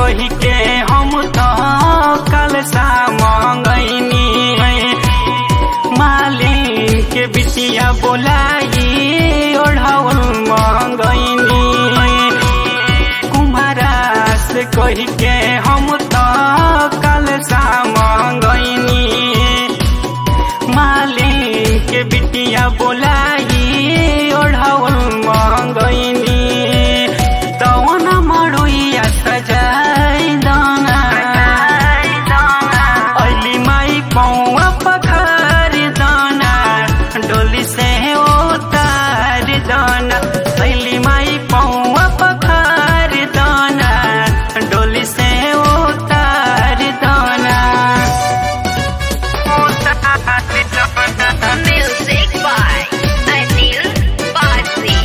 कही के हम तो कल सा मंगैनी मालिन के बिटिया बोलाई ओढ़ाउल मंगैनी कुम्हारा से कही के हम तो कल सा मंगैनी मालिन के बिटिया बोलाई ओढ़ाउल मंगैनी तवन मरुइया सजाई दाना अली माई पौवा पखार दाना डोली से उतार दाना अली माई पौवा पखार दाना डोली से उतार दाना Music by Anil Bajri.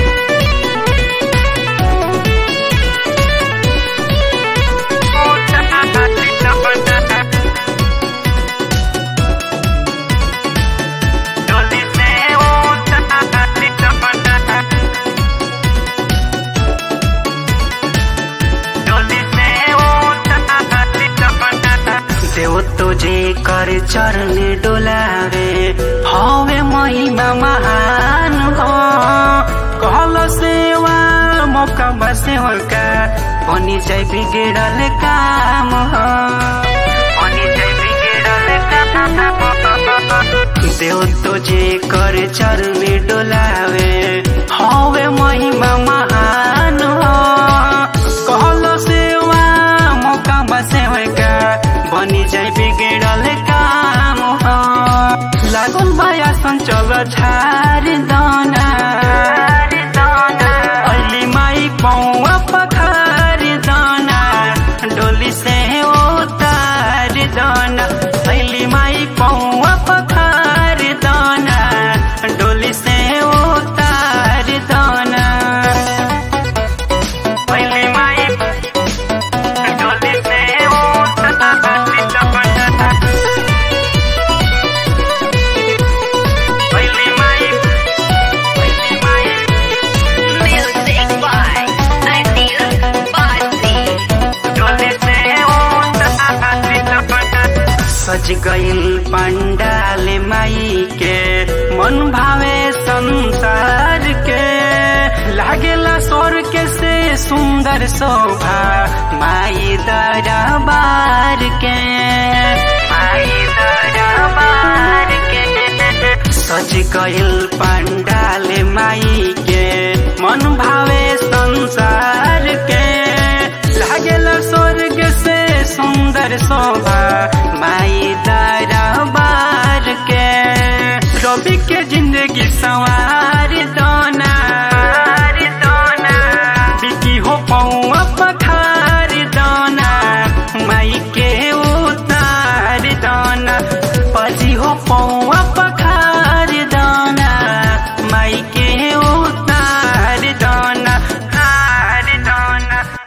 देव तुझे कर चरण डोलावे हवे महिमा महान हो कहल सेवा मौका बसे का बनी जाय बिगड़ल काम हो बनी जाय बिगड़ल काम देव तुझे कर चरण डोलावे हवे महिमा महान हो कहल सेवा मौका बसे का बनी जाय बिगड़ल काम हो लागल भया संचल झार दाना अली माई पौवा पखार दाना डोली से उतार दाना अली माई पौवा पखार दाना डोली से उतार दाना अली माई डोली से उतार दाना अली माई अली माई Music by Anil Bajri. सज गइल पंडाल माई के मन भावे संसार के लागेला स्वर्ग से सुंदर शोभा माई दरबार के माई दरबार के सज गइल पंडाल माई के मन भावे संसार के लागेला स्वर्ग से सुंदर शोभा माई दरबार के रवि के जिंदगी सवार दोना बिकी हो पौआ पक